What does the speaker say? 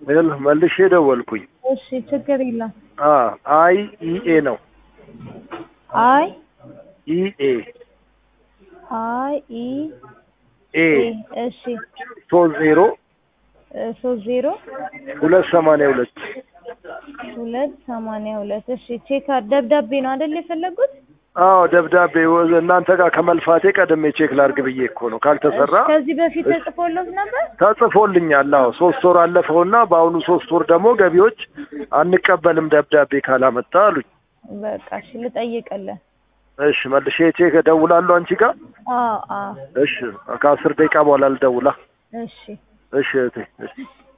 ል መልሼ ደወልኩኝ። እሺ ችግር የለም። አ አይ ኢኤ ነው አይ ኢኤ አይ ኢ ኤ ኤ እሺ ሶስት ዜሮ እ ሶስት ዜሮ ሁለት ሰማንያ ሁለት ሁለት ሰማንያ ሁለት እሺ ቼክ አ- ደብዳቤ ነው አይደል የፈለጉት? አዎ ደብዳቤ ወ- እናንተ ጋር ከመልፋቴ ቀድሜ ቼክ ላርግ ብዬ እኮ ነው። ካልተሰራ እሺ፣ ከዚህ በፊት ተጽፎሎት ነበር? ተጽፎልኛል። አዎ ሶስት ወር አለፈውና በአሁኑ ሶስት ወር ደግሞ ገቢዎች አንቀበልም ደብዳቤ ካላመጣ አሉኝ። በቃ እሺ ልጠይቅልህ። እሺ መልሼ ቼክ እደውላለሁ አንቺ ጋር። አዎ አዎ እሺ ከአስር ደቂቃ በኋላ ልደውላ። እሺ እሺ እህቴ እሺ